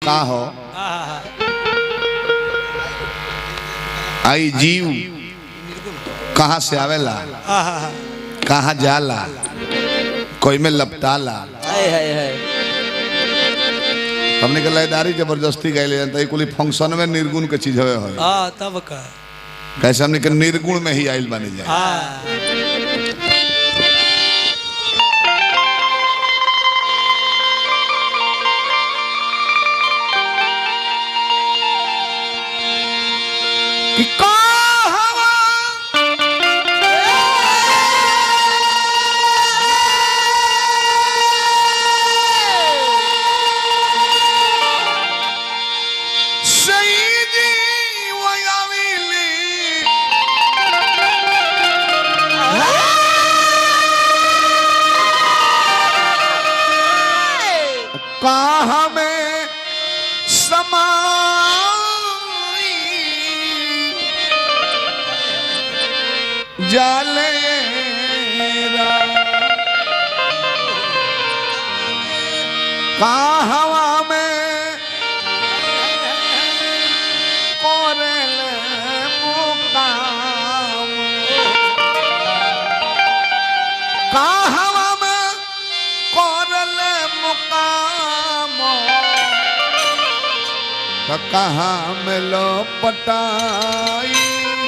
का हो आहा आई जीव कहाँ से आवेला आहा कहाँ जाला कोई में लपटाला हाय हाय हाय हमने के लयदारी जबरदस्ती गए जानता है कुली फंक्शन में निर्गुण के चीज होए होए आ तब का कैसे हमने के निर्गुण में ही आइल बने जाए आ कि कहवा सईदी वयाविली कहाँ में समाई जाले कहवा में कोरल मुकाम कहवा में कोरल मुकाम त कहाँ में लो पटाई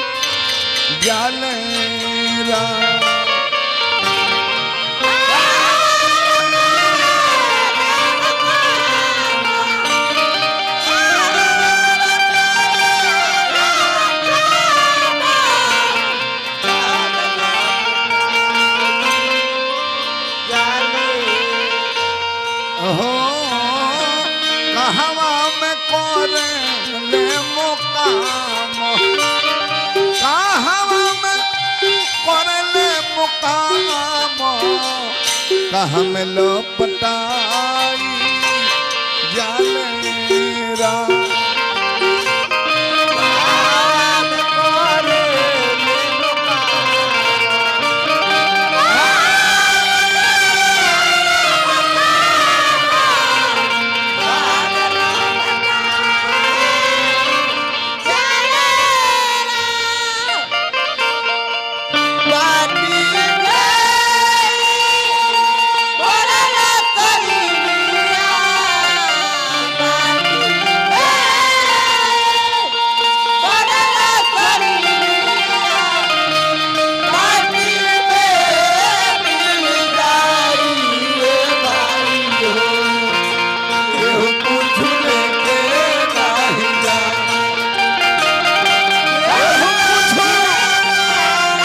जालेरा हो कहवा में कोरे ले मुकाम कहवा में कोरे ले मुकाम कहाँ में लो पटाई जालेरा केहू कुछ लेके नाही जा केहू कुछ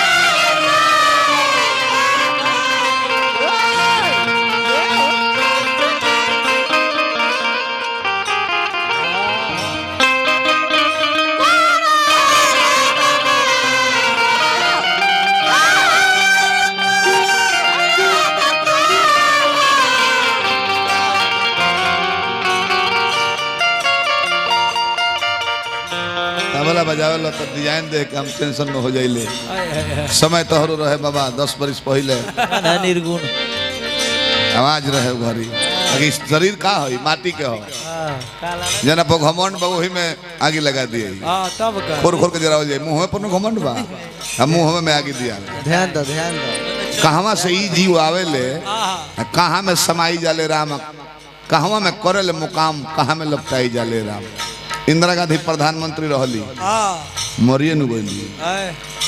तबला बजावे ला तो डिजाइन देख के हम टेंशन में हो जाइले हाय हाय हाय समय तोहरो रहे बाबा दस बरिस पहले ना निर्गुण आवाज रहे घरी अभी शरीर का हो माटी के हो आ काला जना पर घमंड बा वही में आगे लगा दिए आ तब का खोर खोर के जरा जाए मुंह पर न घमंड बा हम मुंह में आगे दिया ध्यान दो ध्यान दो कहवा से ई जीव आवेले आहा कहाँ में समाई जाले राम कहवा में करल मुकाम कहाँ में लपटाई जाले राम इंदिरा गांधी प्रधानमंत्री रहली आ मरिए नु गइली हाय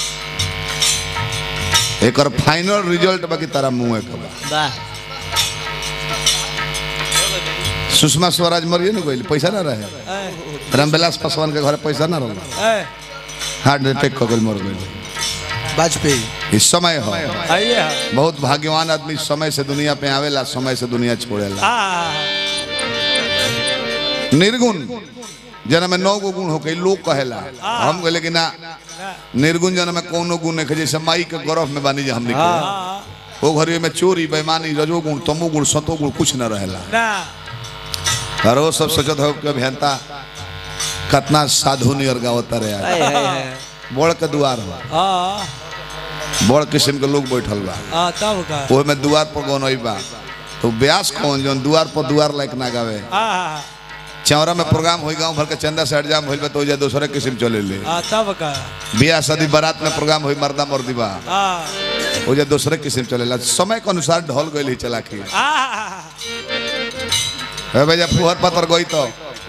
एकर फाइनल रिजल्ट बाकी तारा मुंह के बा वाह सुषमा स्वराज मरिए नु गइली पैसा ना रहे हाय रामविलास पासवान के घर पैसा ना रहल हाय हार्ट अटैक कर गइल मर गइल वाजपेयी इस समय हो आइए हा बहुत भाग्यवान आदमी समय से दुनिया पे आवेला समय से दुनिया छोड़ेला आ निर्गुण जना में नौ गो गुण हो गई लोग कहेला हम कहले कि ना निर्गुण जना में कोनो गुण नहीं जैसे माई के गर्भ में बानी जे हमने के आ वो घरी में चोरी बेईमानी रजोगुण तमोगुण सतोगुण कुछ न रहेला ना और वो सब सोचत हो कि अभियंता कितना साधु नियर गावता रहे हाय हाय हाय बड़ के दुआर हो आ बड़ किस्म के लोग बैठल बा आ तब का ओहि में दुआर पर गौन बा तो ब्यास कौन जौन दुआर पर दुआर लायक ना गावे आ चौरा में प्रोग्राम होई गांव भर के चंदा से हटजाम होइल बा तो ओजा दूसरे किस्म चले ले हाँ तब का बियाह शादी बारात में प्रोग्राम होई मर्दा मर्दी बा हाँ ओजा दूसरे किस्म चलेला समय के अनुसार ढल गइल ही चला के हाँ ए भैया फुहर पतर गई तो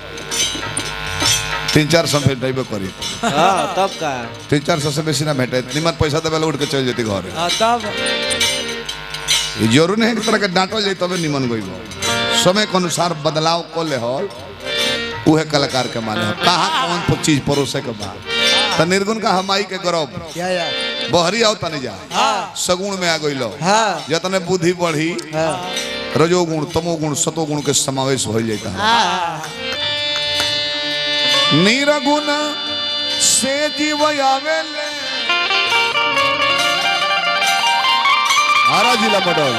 तीन चार सौ भेटेबे करी हाँ तब का तीन चार सौ से बेसी ना भेटे निमन पैसा देवे ला उठ के चल जेती घर हाँ तब ये जरूर नहीं है कि तरह के डांटल जाई तबे निमन गई समय के अनुसार बदलाव को ले हल उहे कलाकार के माने ह। कहाँ कौन को चीज परोसे के बा त निर्गुण का हमाई के गौरव या या बहरी आओ तने जा हाँ सगुण में आ गइलो हाँ जतने बुद्धि बढ़ी हाँ रजोगुण तमोगुण सतोगुण के समावेश हो जाता है हाँ निर्गुण से जीव आवेले हारा जिला मडल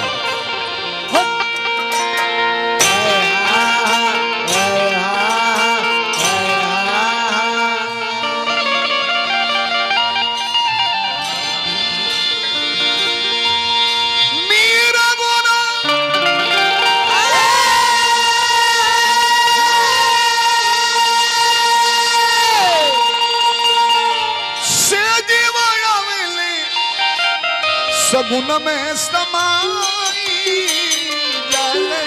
निर्गुण से जीव आवेले सगुन में समाई जाले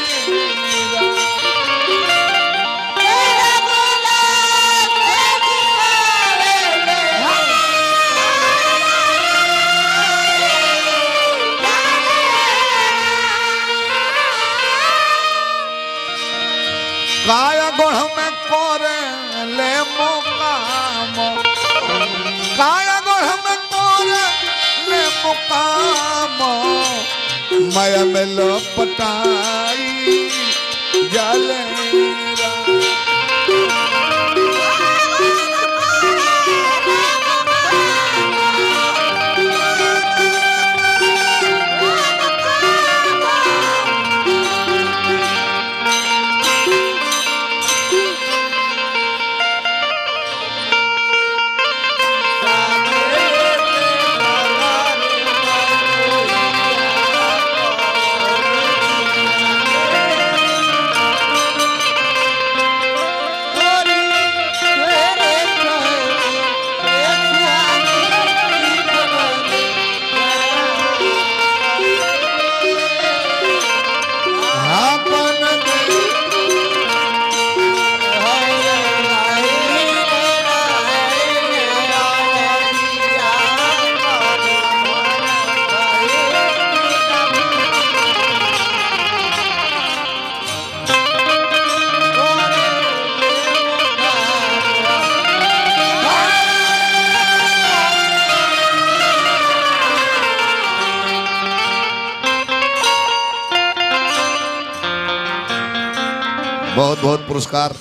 काय गुण में कोरे ले मुकाम काय गुण में कोरे ले मुकाम माया में लपटाई जाले आपन बहुत बहुत पुरस्कार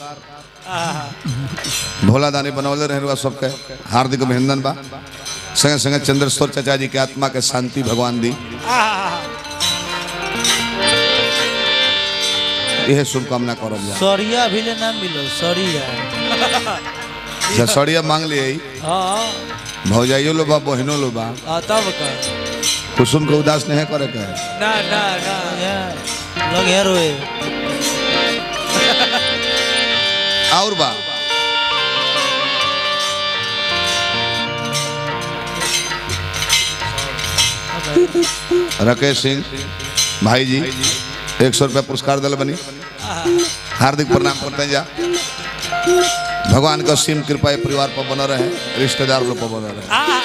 भोला दानी बनौले रहे हुआ सबके हार्दिक अभिनंदन बा संगे संगे चंद्रेश्वर चाचा जी के आत्मा के शांति भगवान दी यह शुभकामना करब जा सरिया भी ले ना मिलो सरिया सड़िया मांग लिए हाँ भौजाइयो लो बा बहनो लो बा हाँ तब का कुसुम के उदास नहीं करे के ना ना ना लोग यार रोए और बा राकेश सिंह भाई जी एक सौ रुपया पुरस्कार दिल बनी हार्दिक प्रणाम करते हैं जा भगवान का सीम कृपा ये परिवार पर बना रहे रिश्तेदार लोग पर बना रहे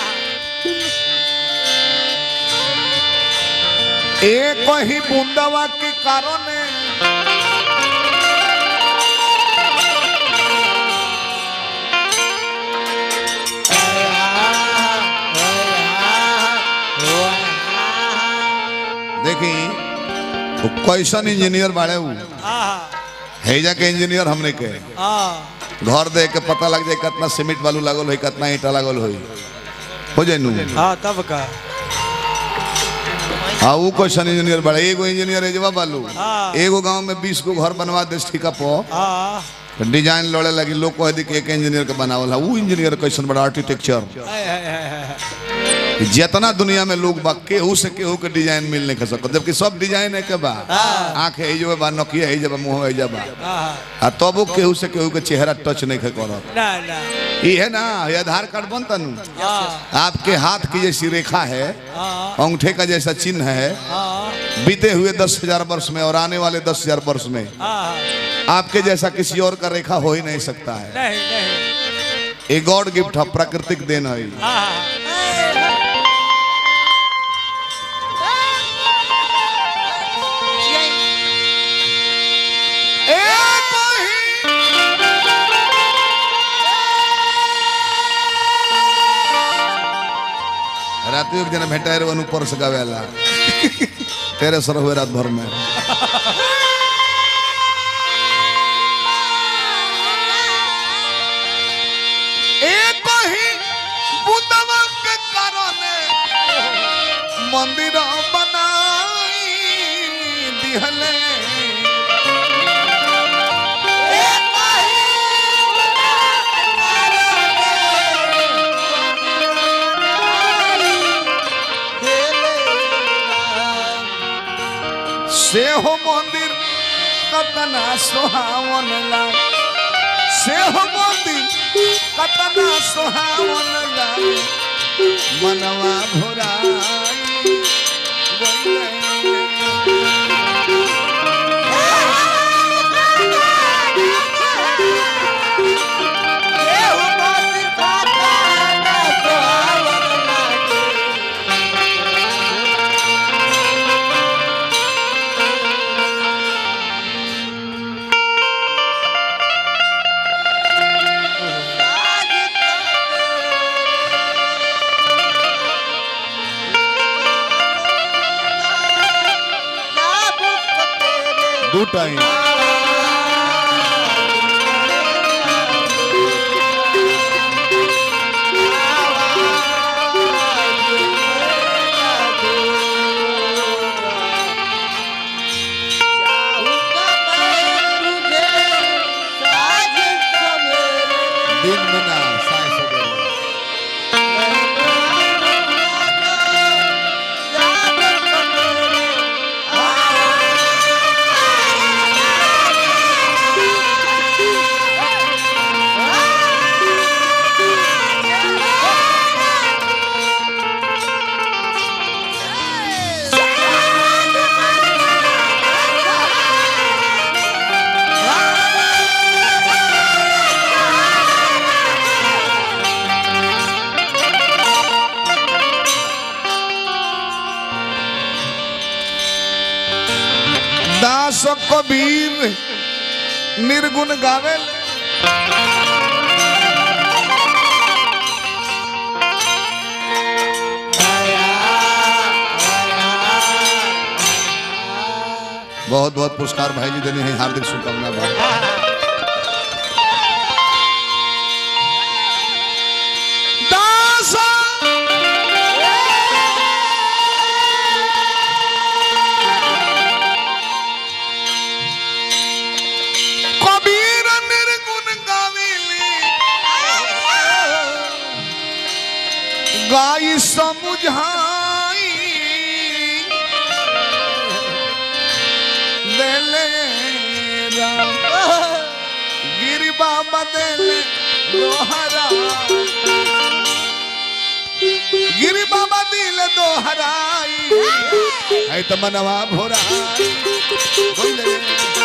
एक ही बूंदावा के कारण देखी वो कैसन इंजीनियर बाड़े उ हैजा के इंजीनियर हमने के घर देख के पता लग जाए कितना सीमेंट बालू लागल होई कितना ईटा लागल होई हो जाए नु हाँ तब का हाँ वो क्वेश्चन इंजीनियर बड़ा एगो इंजीनियर एजवा बालू हाँ। एगो गांव में बीस गो घर बनवा दे ठीका पो हाँ तो डिजाइन लड़े लगी लोग कह दी कि एक इंजीनियर के बनावल है वो इंजीनियर कैसन बड़ा आर्किटेक्चर हाय, हाय, हाय, हाय। जितना दुनिया में लोग बा केहू से केहू के डिजाइन मिल नहीं कर सकत जबकि सब डिजाइन है के बा आंख है जो बा नकिया है जब मुंह है जब हाँ आ तबो केहू से केहू के चेहरा टच नहीं कर करत ना ना ई है ना ये आधार कार्ड बनता नु हाँ आपके हाथ की जैसी रेखा है हाँ अंगूठे का जैसा चिन्ह है हाँ बीते हुए दस हजार वर्ष में और आने वाले दस हजार वर्ष में हाँ आपके जैसा किसी और का रेखा हो ही नहीं सकता है नहीं नहीं ये गॉड गिफ्ट है प्राकृतिक देन है हाँ रात एक जना भेटा रे ऊपर से गावेला तेरे सर हुए रात भर में एक ही बुदवा के कारणे मंदिर बनाई दिहले से हो मंदिर कतना सुहावन लाग से हो मंदिर कतना सुहावन लाग मनवा भुराई गइले। दू टाइम दिन में ना साय सवेरे दास कबीर निर्गुण गावे बहुत बहुत पुरस्कार भाई जी देने हैं हार्दिक शुभकामना भाई दास कबीर निर्गुण गावेली गाई समुझाई देले राम गिरी बाबा देले दोहरा गिरी बाबा दिल दोहराई है तो मनवा भोराई बोले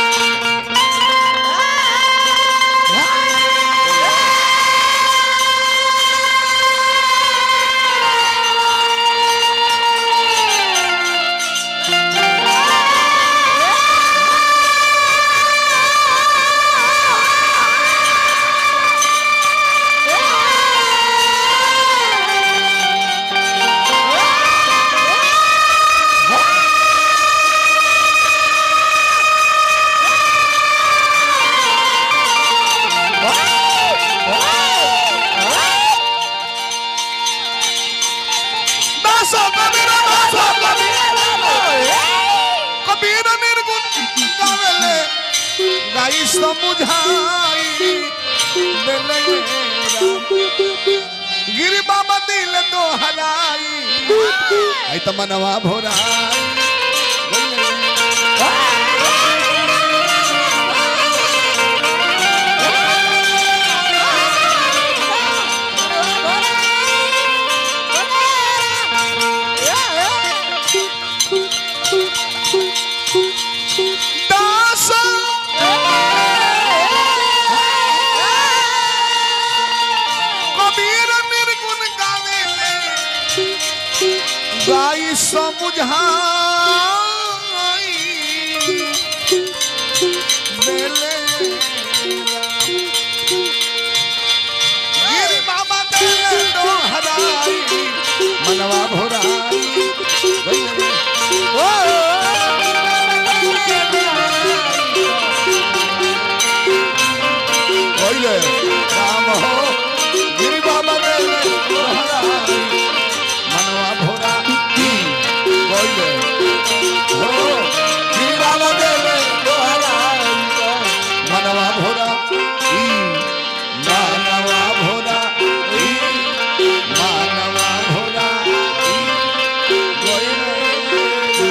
दासो कबीर दासो कबीर कबीर निर्गुण गावेले गाई समुझाई देले राम गिरी बाबा दिल दोहराई आई तो मनवा भोरा दास कबीर निर्गुण गावे गाई समुझाई बेले गिरी बाबा देले दोहराई मनवा भोराई ओ ओइले राम हो गिरी बाबा देले दोहराई मनवा भोरा ओइले हो गिरी बाबा देले दोहराई मनवा भोरा ई मानवा भोरा ई मानवा भोरा ई ओइले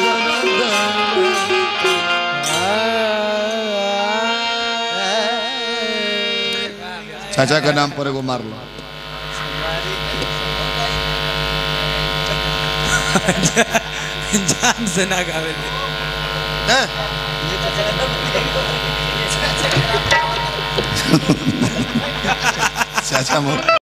चाचा के नाम पर एगो मार लो जान से ना गावे चाचा मोर